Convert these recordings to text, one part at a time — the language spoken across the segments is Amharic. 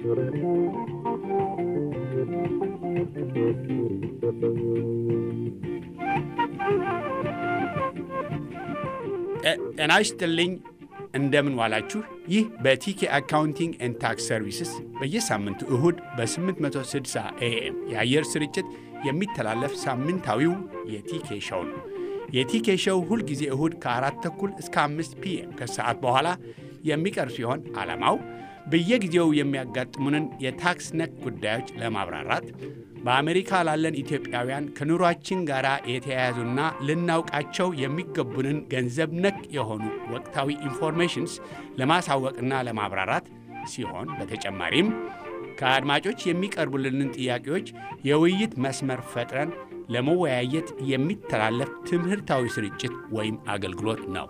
ጤና ይስጥልኝ። እንደምን ዋላችሁ። ይህ በቲኬ አካውንቲንግ ኤንድ ታክስ ሰርቪስስ በየሳምንቱ እሁድ በ860 ኤኤም የአየር ስርጭት የሚተላለፍ ሳምንታዊው የቲኬ ሸው ነው። የቲኬ ሸው ሁልጊዜ እሁድ ከአራት ተኩል እስከ አምስት ፒኤም ከሰዓት በኋላ የሚቀርብ ሲሆን ዓላማው በየጊዜው የሚያጋጥሙንን የታክስ ነክ ጉዳዮች ለማብራራት በአሜሪካ ላለን ኢትዮጵያውያን ከኑሯችን ጋር የተያያዙና ልናውቃቸው የሚገቡንን ገንዘብ ነክ የሆኑ ወቅታዊ ኢንፎርሜሽንስ ለማሳወቅና ለማብራራት ሲሆን በተጨማሪም ከአድማጮች የሚቀርቡልንን ጥያቄዎች የውይይት መስመር ፈጥረን ለመወያየት የሚተላለፍ ትምህርታዊ ስርጭት ወይም አገልግሎት ነው።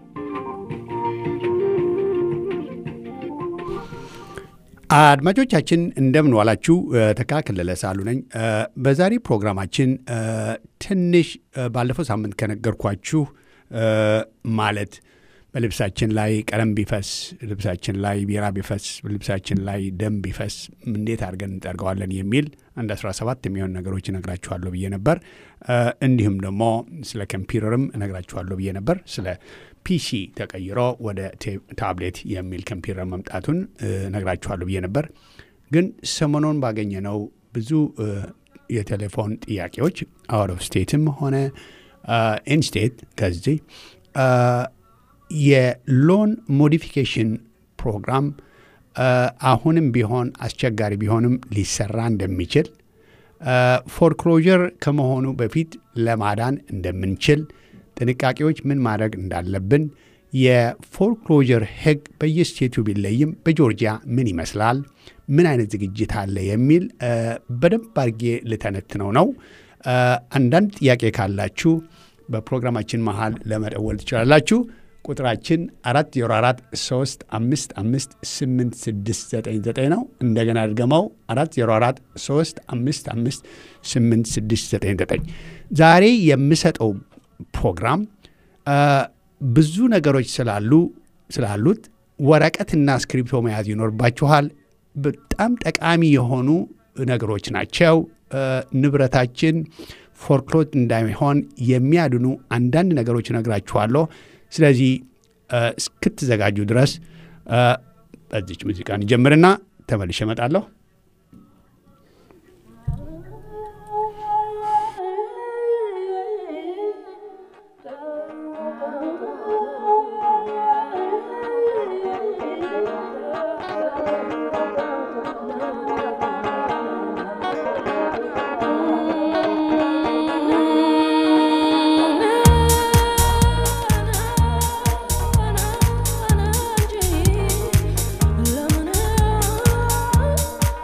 አድማጮቻችን እንደምን ዋላችሁ። ተካክለለ ሳሉ ነኝ። በዛሬ ፕሮግራማችን ትንሽ ባለፈው ሳምንት ከነገርኳችሁ ማለት በልብሳችን ላይ ቀለም ቢፈስ፣ ልብሳችን ላይ ቢራ ቢፈስ፣ ልብሳችን ላይ ደም ቢፈስ እንዴት አድርገን እንጠርገዋለን የሚል አንድ 17 የሚሆን ነገሮች እነግራችኋለሁ ብዬ ነበር። እንዲሁም ደግሞ ስለ ኮምፒውተርም እነግራችኋለሁ ብዬ ነበር። ስለ ፒሲ ተቀይሮ ወደ ታብሌት የሚል ኮምፒውተር መምጣቱን እነግራችኋለሁ ብዬ ነበር። ግን ሰሞኑን ባገኘነው ብዙ የቴሌፎን ጥያቄዎች አውት ኦፍ ስቴትም ሆነ ኢንስቴት ከዚህ የሎን ሞዲፊኬሽን ፕሮግራም አሁንም ቢሆን አስቸጋሪ ቢሆንም ሊሰራ እንደሚችል ፎርክሎዥር ከመሆኑ በፊት ለማዳን እንደምንችል ጥንቃቄዎች ምን ማድረግ እንዳለብን የፎርክሎዥር ሕግ በየስቴቱ ቢለይም በጆርጂያ ምን ይመስላል፣ ምን አይነት ዝግጅት አለ የሚል በደንብ አድርጌ ልተነትነው ነው። አንዳንድ ጥያቄ ካላችሁ በፕሮግራማችን መሃል ለመደወል ትችላላችሁ። ቁጥራችን 404 3 5 5 8 6 9 9 ነው። እንደገና ድገመው 404 3 5 5 8 6 9 9 ዛሬ የምሰጠው ፕሮግራም ብዙ ነገሮች ስላሉ ስላሉት ወረቀትና እስክሪፕቶ መያዝ ይኖርባችኋል። በጣም ጠቃሚ የሆኑ ነገሮች ናቸው። ንብረታችን ፎርክሎዝ እንዳይሆን የሚያድኑ አንዳንድ ነገሮች እነግራችኋለሁ። ስለዚህ እስክትዘጋጁ ድረስ በዚች ሙዚቃ እንጀምርና ተመልሼ እመጣለሁ። Lemon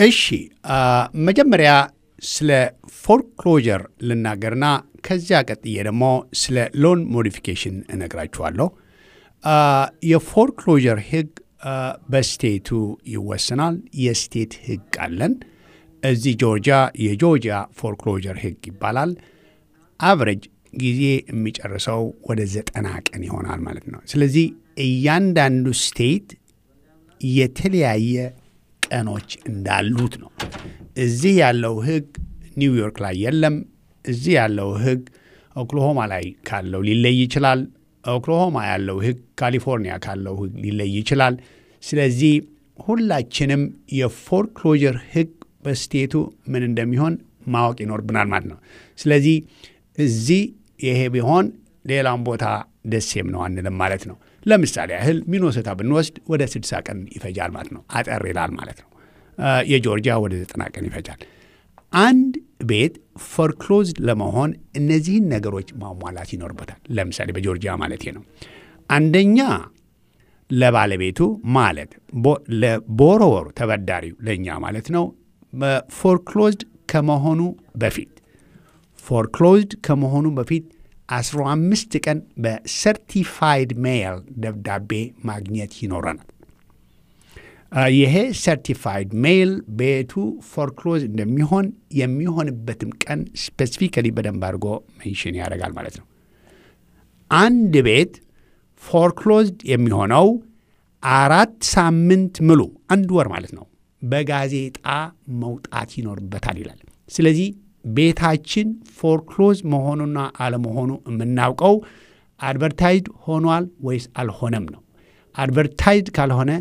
እሺ መጀመሪያ ስለ ፎርክሎጀር ልናገርና ከዚያ ቀጥዬ ደግሞ ስለ ሎን ሞዲፊኬሽን እነግራችኋለሁ። የፎርክሎጀር ህግ በስቴቱ ይወሰናል። የስቴት ህግ አለን። እዚህ ጆርጂያ የጆርጂያ ፎርክሎጀር ህግ ይባላል። አቨሬጅ ጊዜ የሚጨርሰው ወደ ዘጠና ቀን ይሆናል ማለት ነው። ስለዚህ እያንዳንዱ ስቴት የተለያየ ቀኖች እንዳሉት ነው። እዚህ ያለው ህግ ኒውዮርክ ላይ የለም። እዚህ ያለው ህግ ኦክሎሆማ ላይ ካለው ሊለይ ይችላል። ኦክሎሆማ ያለው ህግ ካሊፎርኒያ ካለው ህግ ሊለይ ይችላል። ስለዚህ ሁላችንም የፎርክሎጀር ህግ በስቴቱ ምን እንደሚሆን ማወቅ ይኖርብናል ማለት ነው። ስለዚህ እዚህ ይሄ ቢሆን ሌላም ቦታ ደሴም ነው አንልም ማለት ነው። ለምሳሌ ያህል ሚኖሶታ ብንወስድ ወደ 60 ቀን ይፈጃል ማለት ነው። አጠር ይላል ማለት ነው። የጆርጂያ ወደ 90 ቀን ይፈጃል። አንድ ቤት ፎርክሎዝድ ለመሆን እነዚህን ነገሮች ማሟላት ይኖርበታል። ለምሳሌ በጆርጂያ ማለት ነው። አንደኛ ለባለቤቱ ማለት ለቦሮወሩ ተበዳሪው ለእኛ ማለት ነው ፎርክሎዝድ ከመሆኑ በፊት ፎርክሎዝድ ከመሆኑ በፊት 15 ቀን በሰርቲፋይድ ሜይል ደብዳቤ ማግኘት ይኖረናል። ይሄ ሰርቲፋይድ ሜይል ቤቱ ፎርክሎዝ እንደሚሆን የሚሆንበትም ቀን ስፔሲፊካሊ በደንብ አድርጎ ሜንሽን ያደርጋል ማለት ነው። አንድ ቤት ፎርክሎዝድ የሚሆነው አራት ሳምንት ሙሉ አንድ ወር ማለት ነው በጋዜጣ መውጣት ይኖርበታል ይላል። ስለዚህ ቤታችን ፎርክሎዝ መሆኑና አለመሆኑ የምናውቀው አድቨርታይዝድ ሆኗል ወይስ አልሆነም ነው። አድቨርታይዝድ ካልሆነ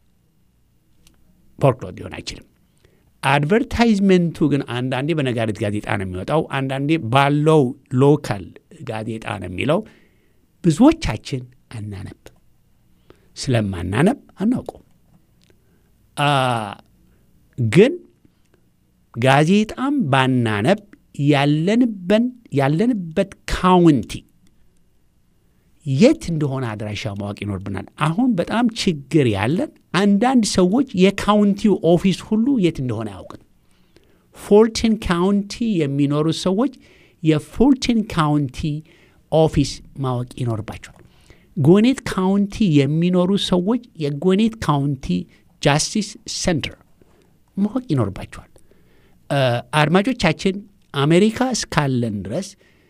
ፎርክሎዝ ሊሆን አይችልም። አድቨርታይዝመንቱ ግን አንዳንዴ በነጋሪት ጋዜጣ ነው የሚወጣው፣ አንዳንዴ ባለው ሎካል ጋዜጣ ነው የሚለው። ብዙዎቻችን አናነብ። ስለማናነብ አናውቀው። ግን ጋዜጣም ባናነብ ያለንበት ካውንቲ የት እንደሆነ አድራሻ ማወቅ ይኖርብናል። አሁን በጣም ችግር ያለን አንዳንድ ሰዎች የካውንቲው ኦፊስ ሁሉ የት እንደሆነ አያውቅም። ፎልተን ካውንቲ የሚኖሩ ሰዎች የፎልተን ካውንቲ ኦፊስ ማወቅ ይኖርባቸዋል። ጎኔት ካውንቲ የሚኖሩ ሰዎች የጎኔት ካውንቲ ጃስቲስ ሴንተር ማወቅ ይኖርባቸዋል። አድማጮቻችን አሜሪካ እስካለን ድረስ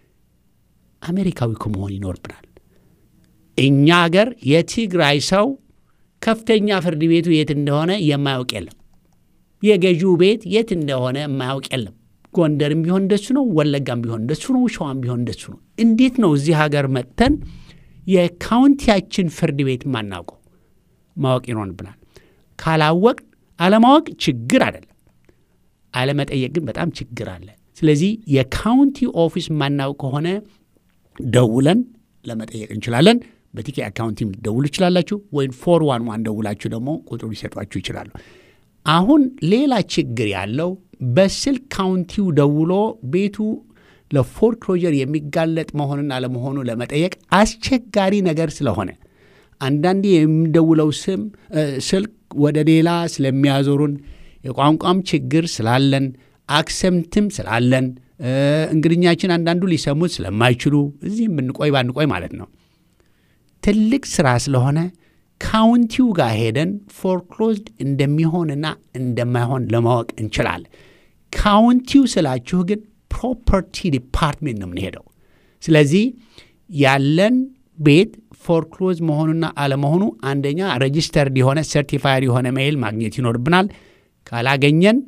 አሜሪካዊ ከመሆን ይኖርብናል። እኛ አገር የትግራይ ሰው ከፍተኛ ፍርድ ቤቱ የት እንደሆነ የማያውቅ የለም። የገዢው ቤት የት እንደሆነ የማያውቅ የለም። ጎንደርም ቢሆን እንደሱ ነው፣ ወለጋም ቢሆን እንደሱ ነው፣ ሸዋም ቢሆን እንደሱ ነው። እንዴት ነው እዚህ ሀገር መጥተን የካውንቲያችን ፍርድ ቤት ማናውቀው? ማወቅ ይኖርብናል። ካላወቅ አለማወቅ ችግር አይደለም፣ አለመጠየቅ ግን በጣም ችግር አለ። ስለዚህ የካውንቲ ኦፊስ ማናውቅ ከሆነ ደውለን ለመጠየቅ እንችላለን። በቲኬ አካውንቲም ልደውሉ ይችላላችሁ፣ ወይም ፎር ዋን ዋን ደውላችሁ ደግሞ ቁጥሩ ሊሰጧችሁ ይችላሉ። አሁን ሌላ ችግር ያለው በስልክ ካውንቲው ደውሎ ቤቱ ለፎርክሎጀር የሚጋለጥ መሆኑን አለመሆኑ ለመጠየቅ አስቸጋሪ ነገር ስለሆነ አንዳንዴ የሚደውለው ስም ስልክ ወደ ሌላ ስለሚያዞሩን የቋንቋም ችግር ስላለን አክሰምትም ስላለን እንግድኛችን አንዳንዱ ሊሰሙት ስለማይችሉ እዚህም ብንቆይ ባንቆይ ማለት ነው ትልቅ ስራ ስለሆነ ካውንቲው ጋር ሄደን ፎርክሎዝድ እንደሚሆንና እንደማይሆን ለማወቅ እንችላለን። ካውንቲው ስላችሁ ግን ፕሮፐርቲ ዲፓርትሜንት ነው የምንሄደው። ስለዚህ ያለን ቤት ፎርክሎዝ መሆኑና አለመሆኑ አንደኛ ሬጂስተርድ የሆነ ሰርቲፋይድ የሆነ ሜይል ማግኘት ይኖርብናል። ካላገኘን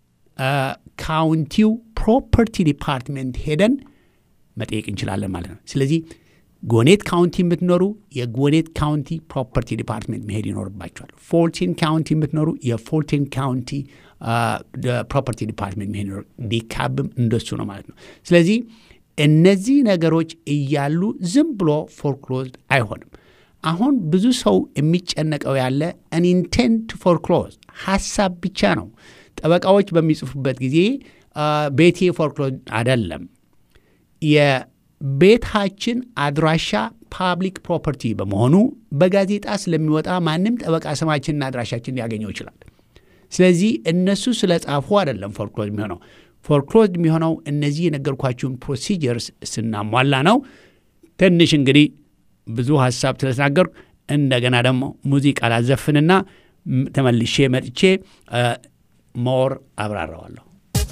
ካውንቲው ፕሮፐርቲ ዲፓርትሜንት ሄደን መጠየቅ እንችላለን ማለት ነው። ስለዚህ ጎኔት ካውንቲ የምትኖሩ የጎኔት ካውንቲ ፕሮፐርቲ ዲፓርትሜንት መሄድ ይኖርባቸዋል። ፎርቲን ካውንቲ የምትኖሩ የፎርቲን ካውንቲ ፕሮፐርቲ ዲፓርትሜንት መሄድ ይኖር ዲካብም እንደሱ ነው ማለት ነው። ስለዚህ እነዚህ ነገሮች እያሉ ዝም ብሎ ፎርክሎዝድ አይሆንም። አሁን ብዙ ሰው የሚጨነቀው ያለ አንኢንቴንድ ፎርክሎዝ ሀሳብ ብቻ ነው። ጠበቃዎች በሚጽፉበት ጊዜ ቤቴ ፎርክሎዝ አይደለም የቤታችን አድራሻ ፓብሊክ ፕሮፐርቲ በመሆኑ በጋዜጣ ስለሚወጣ ማንም ጠበቃ ስማችንና አድራሻችን ሊያገኘው ይችላል። ስለዚህ እነሱ ስለ ጻፉ አይደለም ፎርክሎዝ የሚሆነው። ፎርክሎዝ የሚሆነው እነዚህ የነገርኳችሁን ፕሮሲጀርስ ስናሟላ ነው። ትንሽ እንግዲህ ብዙ ሀሳብ ስለተናገሩ እንደገና ደግሞ ሙዚቃ ላዘፍንና ተመልሼ መጥቼ ሞር አብራራዋለሁ።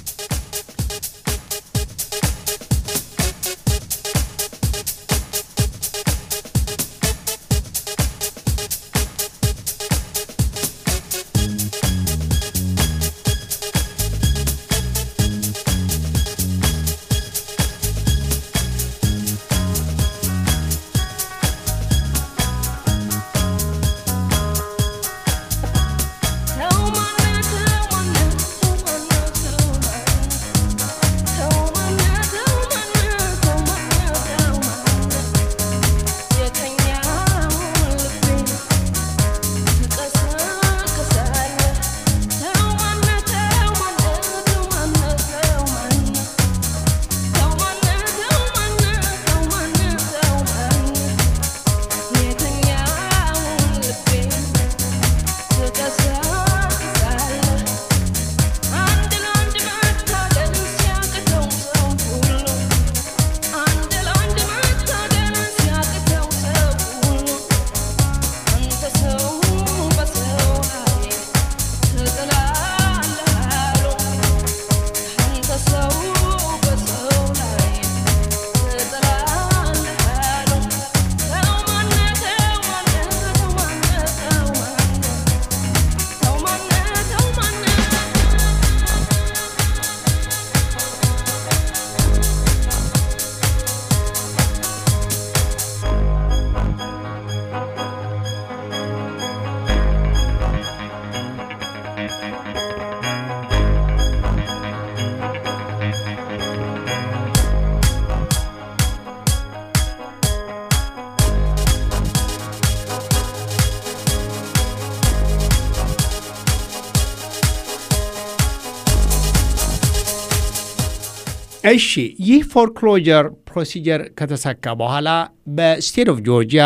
እሺ ይህ ፎርክሎጀር ፕሮሲጀር ከተሳካ በኋላ በስቴት ኦፍ ጆርጂያ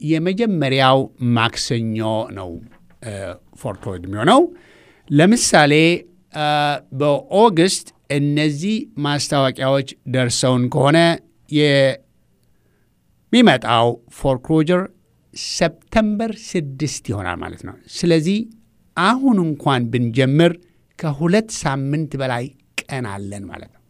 የመጀመሪያው ማክሰኞ ነው ፎርክሎጅ የሚሆነው። ለምሳሌ በኦገስት እነዚህ ማስታወቂያዎች ደርሰውን ከሆነ የሚመጣው ፎርክሎጀር ሰፕተምበር ስድስት ይሆናል ማለት ነው። ስለዚህ አሁን እንኳን ብንጀምር ከሁለት ሳምንት በላይ ቀን አለን ማለት ነው።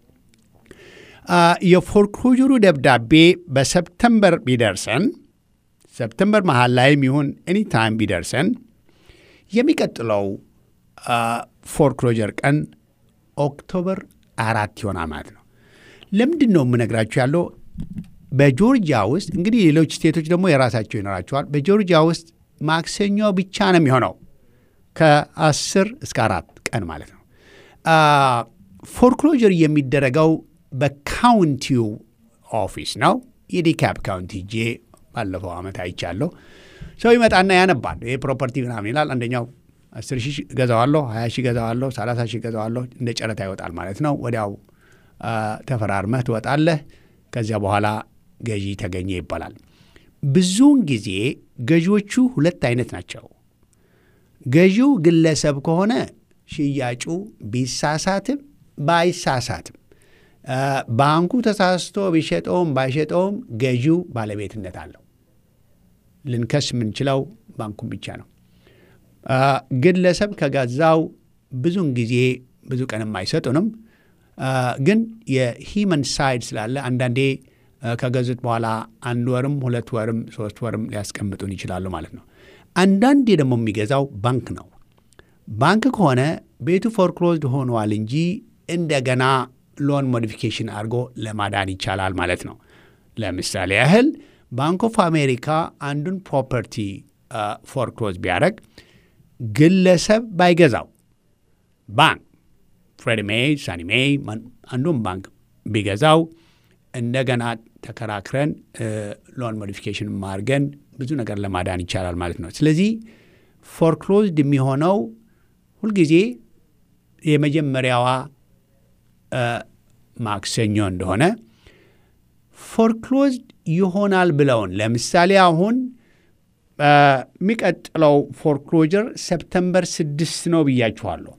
የፎርክሎጀሩ ደብዳቤ በሰፕተምበር ቢደርሰን ሰፕተምበር መሀል ላይም ይሁን ኤኒታይም ቢደርሰን የሚቀጥለው ፎርክሎጀር ቀን ኦክቶበር አራት ይሆናል ማለት ነው። ለምንድን ነው የምነግራችሁ ያለው በጆርጂያ ውስጥ እንግዲህ ሌሎች ስቴቶች ደግሞ የራሳቸው ይኖራቸዋል። በጆርጂያ ውስጥ ማክሰኞ ብቻ ነው የሚሆነው ከአስር እስከ አራት ቀን ማለት ነው። ፎርክሎጀር የሚደረገው በካውንቲው ኦፊስ ነው። የዲካፕ ካውንቲ ጄ ባለፈው ዓመት አይቻለሁ። ሰው ይመጣና ያነባል። ይህ ፕሮፐርቲ ምናምን ይላል። አንደኛው አስር ሺህ ገዛዋለሁ፣ ሀያ ሺህ ገዛዋለሁ፣ ሰላሳ ሺህ ገዛዋለሁ እንደ ጨረታ ይወጣል ማለት ነው። ወዲያው ተፈራርመህ ትወጣለህ። ከዚያ በኋላ ገዢ ተገኘ ይባላል። ብዙውን ጊዜ ገዢዎቹ ሁለት አይነት ናቸው። ገዢው ግለሰብ ከሆነ ሽያጩ ቢሳሳትም ባይሳሳትም ባንኩ ተሳስቶ ቢሸጠውም ባይሸጠውም ገዢው ባለቤትነት አለው። ልንከስ የምንችለው ባንኩን ብቻ ነው። ግለሰብ ከገዛው ብዙውን ጊዜ ብዙ ቀንም አይሰጡንም። ግን የሂመን ሳይድ ስላለ አንዳንዴ ከገዙት በኋላ አንድ ወርም ሁለት ወርም ሶስት ወርም ሊያስቀምጡን ይችላሉ ማለት ነው። አንዳንዴ ደግሞ የሚገዛው ባንክ ነው። ባንክ ከሆነ ቤቱ ፎርክሎዝድ ሆነዋል እንጂ እንደገና ሎን ሞዲፊኬሽን አድርጎ ለማዳን ይቻላል ማለት ነው። ለምሳሌ ያህል ባንክ ኦፍ አሜሪካ አንዱን ፕሮፐርቲ ፎርክሎዝ ቢያደረግ ግለሰብ ባይገዛው ባንክ ፍሬድ ሜይ፣ ሳኒ ሜይ አንዱን ባንክ ቢገዛው እንደገና ተከራክረን ሎን ሞዲፊኬሽን ማድርገን ብዙ ነገር ለማዳን ይቻላል ማለት ነው። ስለዚህ ፎርክሎዝድ የሚሆነው ሁልጊዜ የመጀመሪያዋ ማክሰኞ እንደሆነ ፎርክሎዝድ ይሆናል ብለውን ለምሳሌ አሁን የሚቀጥለው ፎርክሎጀር ሰፕተምበር ስድስት ነው ብያችኋለሁ።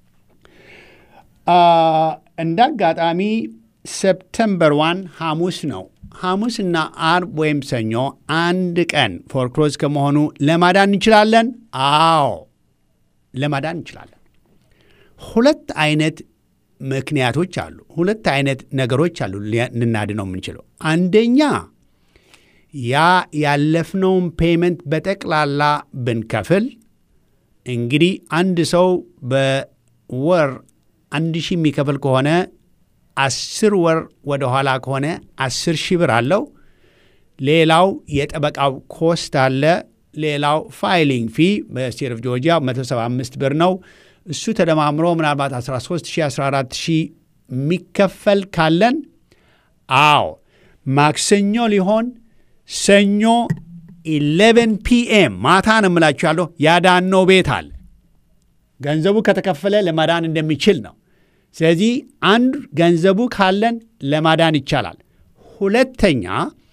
እንደ አጋጣሚ ሰፕተምበር ዋን ሐሙስ ነው። ሐሙስና አርብ ወይም ሰኞ አንድ ቀን ፎርክሎዝ ከመሆኑ ለማዳን እንችላለን። አዎ ለማዳን እንችላለን። ሁለት አይነት ምክንያቶች አሉ። ሁለት አይነት ነገሮች አሉ ልናድነው የምንችለው። አንደኛ ያ ያለፍነውን ፔመንት በጠቅላላ ብንከፍል እንግዲህ አንድ ሰው በወር አንድ ሺህ የሚከፍል ከሆነ አስር ወር ወደ ኋላ ከሆነ አስር ሺህ ብር አለው። ሌላው የጠበቃው ኮስት አለ። ሌላው ፋይሊንግ ፊ በስቴት ኦፍ ጆርጂያ 175 ብር ነው። እሱ ተደማምሮ ምናልባት 13 ሺህ 14 ሺህ የሚከፈል ካለን አዎ ማክሰኞ ሊሆን ሰኞ 11 ፒኤም ማታ ነው የምላችሁ ያለው ያዳነው ቤት አለ። ገንዘቡ ከተከፈለ ለማዳን እንደሚችል ነው። ስለዚህ አንድ ገንዘቡ ካለን ለማዳን ይቻላል። ሁለተኛ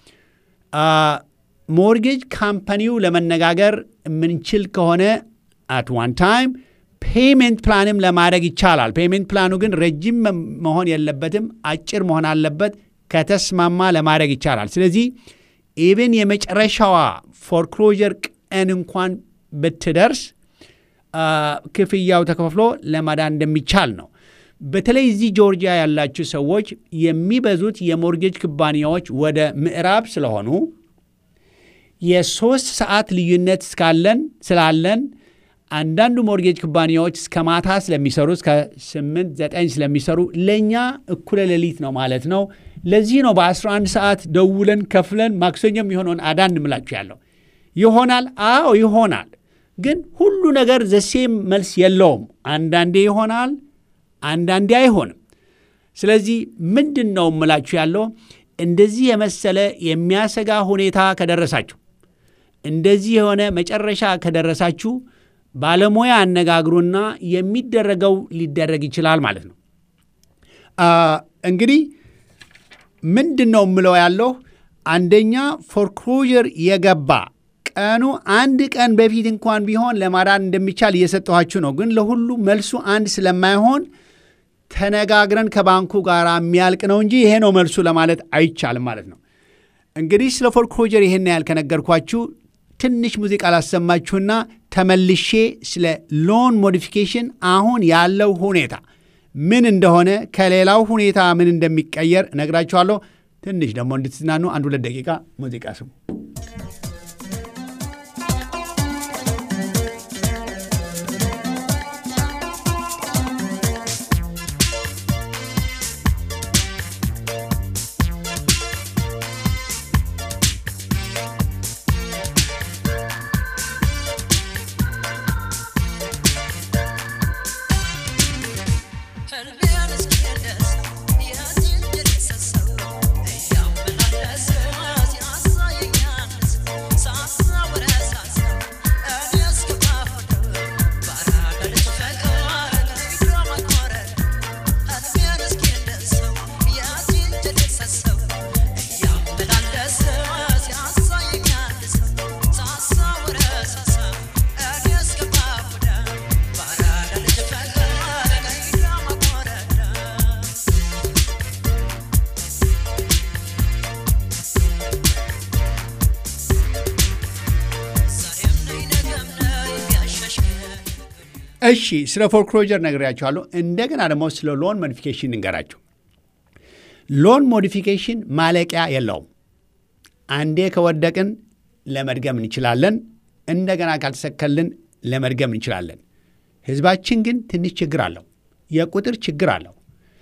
ሞርጌጅ ካምፓኒው ለመነጋገር የምንችል ከሆነ አት ዋን ታይም ፔይሜንት ፕላንም ለማድረግ ይቻላል። ፔይሜንት ፕላኑ ግን ረጅም መሆን የለበትም፣ አጭር መሆን አለበት። ከተስማማ ለማድረግ ይቻላል። ስለዚህ ኢቭን የመጨረሻዋ ፎርክሎጀር ቀን እንኳን ብትደርስ ክፍያው ተከፍሎ ለማዳን እንደሚቻል ነው። በተለይ እዚህ ጆርጂያ ያላችሁ ሰዎች የሚበዙት የሞርጌጅ ኩባንያዎች ወደ ምዕራብ ስለሆኑ የሶስት ሰዓት ልዩነት እስካለን ስላለን አንዳንዱ ሞርጌጅ ኩባንያዎች እስከ ማታ ስለሚሰሩ እስከ ስምንት ዘጠኝ ስለሚሰሩ ለእኛ እኩለ ሌሊት ነው ማለት ነው። ለዚህ ነው በ11 ሰዓት ደውለን ከፍለን ማክሰኞ የሚሆነውን አዳን እንምላችሁ ያለው ይሆናል። አዎ ይሆናል። ግን ሁሉ ነገር ዘሴም መልስ የለውም። አንዳንዴ ይሆናል፣ አንዳንዴ አይሆንም። ስለዚህ ምንድን ነው እምላችሁ ያለው እንደዚህ የመሰለ የሚያሰጋ ሁኔታ ከደረሳችሁ፣ እንደዚህ የሆነ መጨረሻ ከደረሳችሁ ባለሙያ አነጋግሩና የሚደረገው ሊደረግ ይችላል ማለት ነው። እንግዲህ ምንድን ነው የምለው ያለው አንደኛ ፎርክሎዥር የገባ ቀኑ አንድ ቀን በፊት እንኳን ቢሆን ለማዳን እንደሚቻል እየሰጠኋችሁ ነው። ግን ለሁሉ መልሱ አንድ ስለማይሆን ተነጋግረን ከባንኩ ጋር የሚያልቅ ነው እንጂ ይሄ ነው መልሱ ለማለት አይቻልም ማለት ነው። እንግዲህ ስለ ፎርክሎዥር ይሄን ያህል ከነገርኳችሁ ትንሽ ሙዚቃ ላሰማችሁና ተመልሼ ስለ ሎን ሞዲፊኬሽን አሁን ያለው ሁኔታ ምን እንደሆነ ከሌላው ሁኔታ ምን እንደሚቀየር እነግራችኋለሁ። ትንሽ ደግሞ እንድትዝናኑ አንድ ሁለት ደቂቃ ሙዚቃ ስሙ። እሺ ስለ ፎርክሎጀር ነግሬያችኋለሁ። እንደገና ደግሞ ስለ ሎን ሞዲፊኬሽን እንገራችሁ። ሎን ሞዲፊኬሽን ማለቂያ የለውም። አንዴ ከወደቅን ለመድገም እንችላለን። እንደገና ካልተሰከልን ለመድገም እንችላለን። ህዝባችን ግን ትንሽ ችግር አለው፣ የቁጥር ችግር አለው።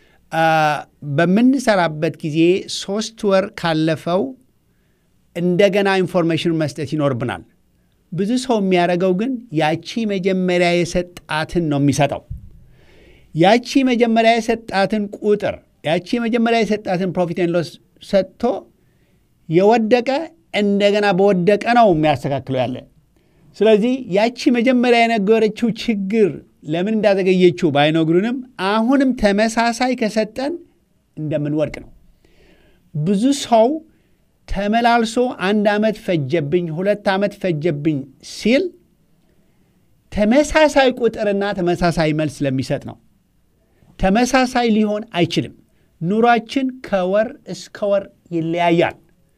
በምንሰራበት ጊዜ ሶስት ወር ካለፈው እንደገና ኢንፎርሜሽን መስጠት ይኖርብናል። ብዙ ሰው የሚያደርገው ግን ያቺ መጀመሪያ የሰጣትን ነው የሚሰጠው። ያቺ መጀመሪያ የሰጣትን ቁጥር ያቺ መጀመሪያ የሰጣትን ፕሮፊት ኤንድ ሎስ ሰጥቶ የወደቀ እንደገና በወደቀ ነው የሚያስተካክለው ያለ። ስለዚህ ያቺ መጀመሪያ የነገረችው ችግር ለምን እንዳዘገየችው ባይነግሩንም አሁንም ተመሳሳይ ከሰጠን እንደምንወድቅ ነው። ብዙ ሰው ተመላልሶ አንድ ዓመት ፈጀብኝ፣ ሁለት ዓመት ፈጀብኝ ሲል ተመሳሳይ ቁጥርና ተመሳሳይ መልስ ስለሚሰጥ ነው። ተመሳሳይ ሊሆን አይችልም። ኑሯችን ከወር እስከ ወር ይለያያል።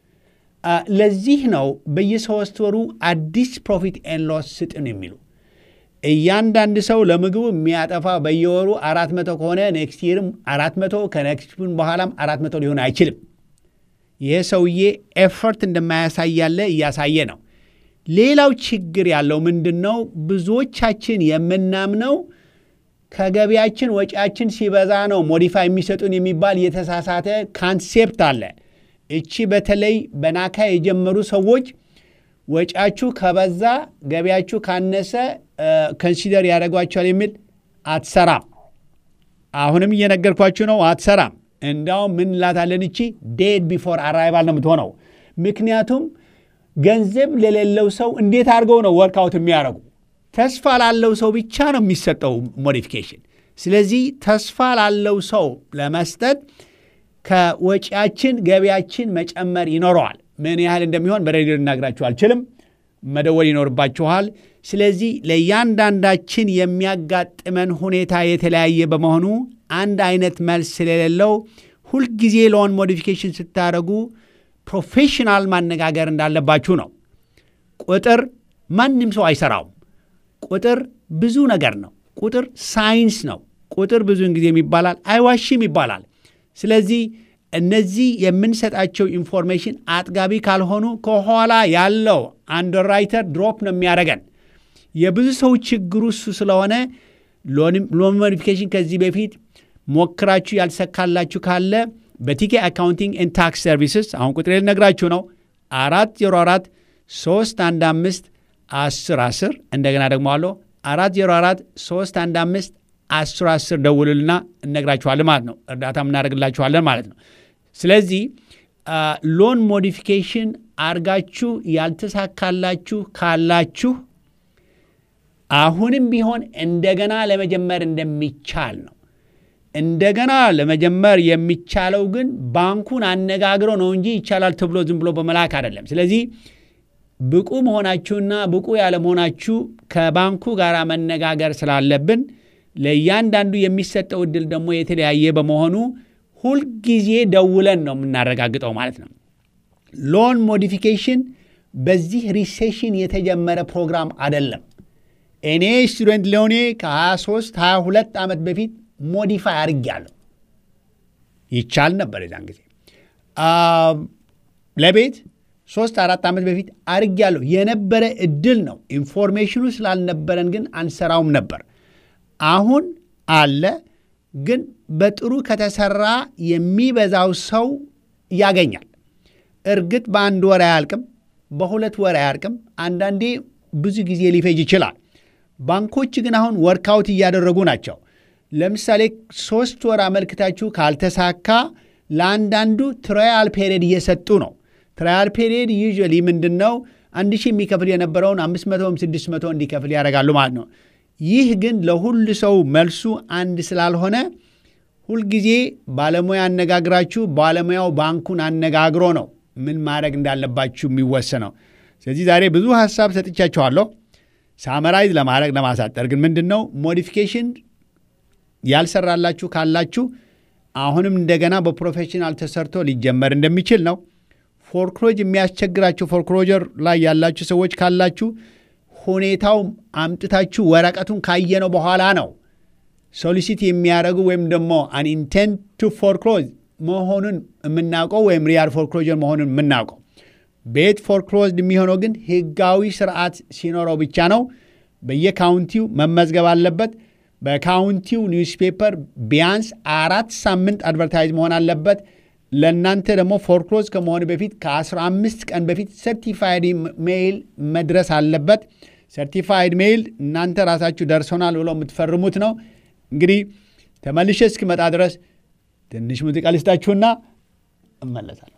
ለዚህ ነው በየሶስት ወሩ አዲስ ፕሮፊት ኤን ሎስ ስጥን የሚሉ እያንዳንድ ሰው ለምግቡ የሚያጠፋ በየወሩ አራት መቶ ከሆነ ኔክስት ይርም አራት መቶ ከኔክስቱን በኋላም አራት መቶ ሊሆን አይችልም። ይህ ሰውዬ ኤፈርት እንደማያሳይ ያለ እያሳየ ነው። ሌላው ችግር ያለው ምንድን ነው? ብዙዎቻችን የምናምነው ከገቢያችን ወጪያችን ሲበዛ ነው ሞዲፋይ የሚሰጡን የሚባል የተሳሳተ ካንሴፕት አለ። እቺ በተለይ በናካ የጀመሩ ሰዎች ወጪያችሁ ከበዛ ገቢያችሁ ካነሰ ከንሲደር ያደርጓቸዋል የሚል አትሰራም። አሁንም እየነገርኳችሁ ነው፣ አትሰራም። እንዳውም ምን ላታለን እቺ ዴድ ቢፎር አራይቫል ነው የምትሆነው። ምክንያቱም ገንዘብ ለሌለው ሰው እንዴት አድርገው ነው ወርክአውት የሚያደርጉ? ተስፋ ላለው ሰው ብቻ ነው የሚሰጠው ሞዲፊኬሽን። ስለዚህ ተስፋ ላለው ሰው ለመስጠት ከወጪያችን ገቢያችን መጨመር ይኖረዋል። ምን ያህል እንደሚሆን በሬዲዮ ልናግራችሁ አልችልም። መደወል ይኖርባችኋል። ስለዚህ ለእያንዳንዳችን የሚያጋጥመን ሁኔታ የተለያየ በመሆኑ አንድ አይነት መልስ ስለሌለው ሁልጊዜ ሎን ሞዲፊኬሽን ስታደርጉ ፕሮፌሽናል ማነጋገር እንዳለባችሁ ነው። ቁጥር ማንም ሰው አይሰራውም። ቁጥር ብዙ ነገር ነው። ቁጥር ሳይንስ ነው። ቁጥር ብዙውን ጊዜም ይባላል አይዋሽም ይባላል። ስለዚህ እነዚህ የምንሰጣቸው ኢንፎርሜሽን አጥጋቢ ካልሆኑ ከኋላ ያለው አንደርራይተር ድሮፕ ነው የሚያደርገን። የብዙ ሰው ችግሩ እሱ ስለሆነ ሎን ሞዲፊኬሽን ከዚህ በፊት ሞክራችሁ ያልሰካላችሁ ካለ በቲኬ አካውንቲንግ ኤንድ ታክስ ሰርቪስስ አሁን ቁጥሬ ልነግራችሁ ነው። አራት ዜሮ አራት ሶስት አንድ አምስት አስር አስር እንደገና ደግሞ አለ አራት ዜሮ አራት ሶስት አንድ አምስት አስር አስር ደውሉልና እነግራችኋለን ማለት ነው። እርዳታም እናደርግላችኋለን ማለት ነው። ስለዚህ ሎን ሞዲፊኬሽን አርጋችሁ ያልተሳካላችሁ ካላችሁ አሁንም ቢሆን እንደገና ለመጀመር እንደሚቻል ነው። እንደገና ለመጀመር የሚቻለው ግን ባንኩን አነጋግሮ ነው እንጂ ይቻላል ተብሎ ዝም ብሎ በመላክ አይደለም። ስለዚህ ብቁ መሆናችሁና ብቁ ያለመሆናችሁ ከባንኩ ጋር መነጋገር ስላለብን ለእያንዳንዱ የሚሰጠው እድል ደግሞ የተለያየ በመሆኑ ሁልጊዜ ደውለን ነው የምናረጋግጠው ማለት ነው። ሎን ሞዲፊኬሽን በዚህ ሪሴሽን የተጀመረ ፕሮግራም አይደለም። እኔ ስቱደንት ሎኔ ከ23 22 ዓመት በፊት ሞዲፋይ አድርጌያለሁ። ይቻል ነበር የዛን ጊዜ ለቤት ሶስት አራት ዓመት በፊት አድርጌያለሁ። የነበረ እድል ነው። ኢንፎርሜሽኑ ስላልነበረን ግን አንሰራውም ነበር። አሁን አለ፣ ግን በጥሩ ከተሰራ የሚበዛው ሰው ያገኛል። እርግጥ በአንድ ወር አያልቅም፣ በሁለት ወር አያልቅም። አንዳንዴ ብዙ ጊዜ ሊፈጅ ይችላል። ባንኮች ግን አሁን ወርክአውት እያደረጉ ናቸው። ለምሳሌ ሶስት ወር አመልክታችሁ ካልተሳካ ለአንዳንዱ ትራያል ፔሪድ እየሰጡ ነው። ትራያል ፔሪድ ዩዥዋሊ ምንድን ነው? አንድ ሺህ የሚከፍል የነበረውን አምስት መቶም ስድስት መቶ እንዲከፍል ያደርጋሉ ማለት ነው። ይህ ግን ለሁሉ ሰው መልሱ አንድ ስላልሆነ ሁልጊዜ ባለሙያ አነጋግራችሁ ባለሙያው ባንኩን አነጋግሮ ነው ምን ማድረግ እንዳለባችሁ የሚወሰነው። ስለዚህ ዛሬ ብዙ ሀሳብ ሰጥቻችኋለሁ። ሳመራይዝ ለማድረግ ለማሳጠር ግን ምንድን ነው ሞዲፊኬሽን ያልሰራላችሁ ካላችሁ አሁንም እንደገና በፕሮፌሽናል ተሰርቶ ሊጀመር እንደሚችል ነው። ፎርክሎጅ የሚያስቸግራችሁ ፎርክሎጀር ላይ ያላችሁ ሰዎች ካላችሁ ሁኔታው አምጥታችሁ ወረቀቱን ካየነው በኋላ ነው ሶሊሲት የሚያደርጉ ወይም ደግሞ አን ኢንቴንት ቱ ፎርክሎዝ መሆኑን የምናውቀው ወይም ሪያል ፎርክሎጀር መሆኑን የምናውቀው። ቤት ፎርክሎዝድ የሚሆነው ግን ህጋዊ ስርዓት ሲኖረው ብቻ ነው። በየካውንቲው መመዝገብ አለበት። በካውንቲው ኒውስፔፐር ቢያንስ አራት ሳምንት አድቨርታይዝ መሆን አለበት። ለእናንተ ደግሞ ፎርክሎዝ ከመሆኑ በፊት ከ15 ቀን በፊት ሰርቲፋይድ ሜይል መድረስ አለበት። ሰርቲፋይድ ሜይል እናንተ ራሳችሁ ደርሶናል ብሎ የምትፈርሙት ነው። እንግዲህ ተመልሼ እስክመጣ ድረስ ትንሽ ሙዚቃ ልስጣችሁና እመለሳለሁ።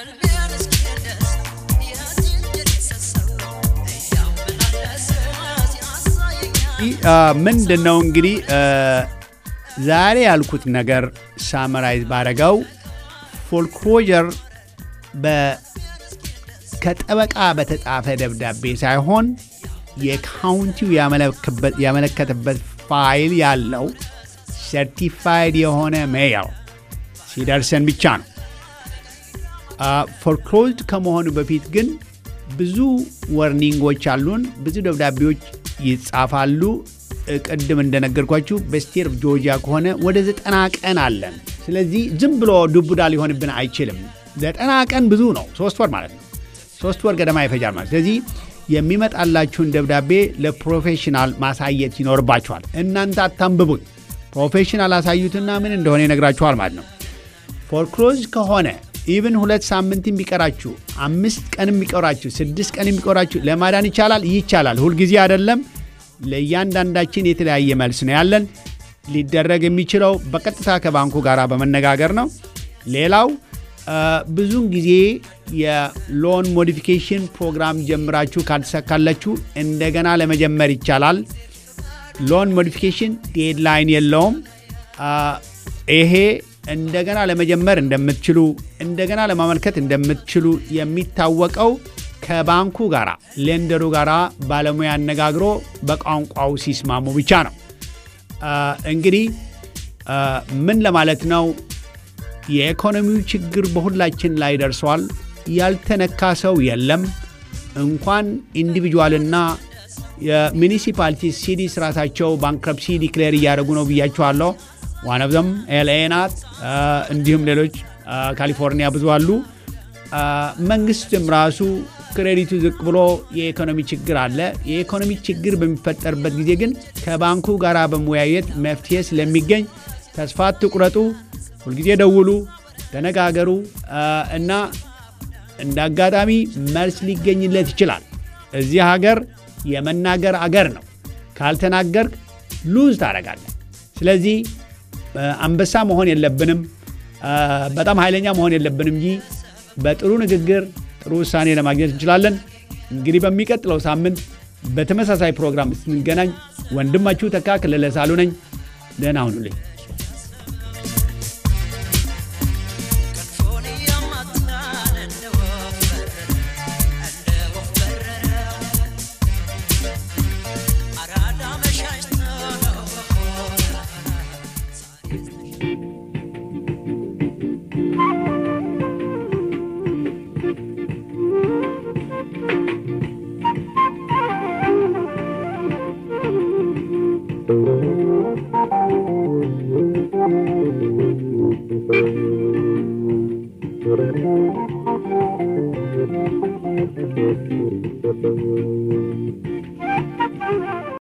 ምንድን ነው እንግዲህ ዛሬ ያልኩት ነገር ሳመራይዝ ባረገው ፎልክሎጀር ከጠበቃ በተጻፈ ደብዳቤ ሳይሆን የካውንቲው ያመለከተበት ፋይል ያለው ሰርቲፋይድ የሆነ ሜይል ሲደርሰን ብቻ ነው። ፎርክሎዝድ ከመሆኑ በፊት ግን ብዙ ወርኒንጎች አሉን። ብዙ ደብዳቤዎች ይጻፋሉ። ቅድም እንደነገርኳችሁ በስቴት ኦፍ ጆርጂያ ከሆነ ወደ ዘጠና ቀን አለን። ስለዚህ ዝም ብሎ ዱቡዳ ሊሆንብን አይችልም። ዘጠና ቀን ብዙ ነው፣ ሶስት ወር ማለት ነው። ሶስት ወር ገደማ ይፈጃል ማለት ስለዚህ የሚመጣላችሁን ደብዳቤ ለፕሮፌሽናል ማሳየት ይኖርባችኋል። እናንተ አታንብቡት፣ ፕሮፌሽናል አሳዩትና ምን እንደሆነ ይነግራችኋል ማለት ነው። ፎርክሎዝ ከሆነ ኢቭን ሁለት ሳምንት ቢቀራችሁ፣ አምስት ቀን ቢቀራችሁ፣ ስድስት ቀን ቢቀራችሁ ለማዳን ይቻላል። ይቻላል። ሁልጊዜ አይደለም። ለእያንዳንዳችን የተለያየ መልስ ነው ያለን። ሊደረግ የሚችለው በቀጥታ ከባንኩ ጋር በመነጋገር ነው። ሌላው ብዙውን ጊዜ የሎን ሞዲፊኬሽን ፕሮግራም ጀምራችሁ ካልተሳካላችሁ እንደገና ለመጀመር ይቻላል። ሎን ሞዲፊኬሽን ዴድላይን የለውም። ይሄ እንደገና ለመጀመር እንደምትችሉ እንደገና ለማመልከት እንደምትችሉ የሚታወቀው ከባንኩ ጋር ሌንደሩ ጋር ባለሙያ አነጋግሮ በቋንቋው ሲስማሙ ብቻ ነው። እንግዲህ ምን ለማለት ነው? የኢኮኖሚው ችግር በሁላችን ላይ ደርሷል። ያልተነካ ሰው የለም። እንኳን ኢንዲቪጁዋልና የሚኒሲፓሊቲ ሲዲስ ራሳቸው ባንክረፕሲ ዲክሌር እያደረጉ ነው ብያችኋለሁ። ዋነብዘም ኤልኤ ናት። እንዲሁም ሌሎች ካሊፎርኒያ ብዙ አሉ። መንግስትም ራሱ ክሬዲቱ ዝቅ ብሎ የኢኮኖሚ ችግር አለ። የኢኮኖሚ ችግር በሚፈጠርበት ጊዜ ግን ከባንኩ ጋር በመወያየት መፍትሄ ስለሚገኝ ተስፋ አትቁረጡ። ሁልጊዜ ደውሉ፣ ተነጋገሩ እና እንደ አጋጣሚ መልስ ሊገኝለት ይችላል። እዚህ ሀገር የመናገር አገር ነው። ካልተናገር ሉዝ ታደርጋለህ። ስለዚህ አንበሳ መሆን የለብንም፣ በጣም ኃይለኛ መሆን የለብንም እንጂ በጥሩ ንግግር ጥሩ ውሳኔ ለማግኘት እንችላለን። እንግዲህ በሚቀጥለው ሳምንት በተመሳሳይ ፕሮግራም ስንገናኝ ወንድማችሁ ተካ ክለለ ሳሉ ነኝ። ደህና ሁኑልኝ።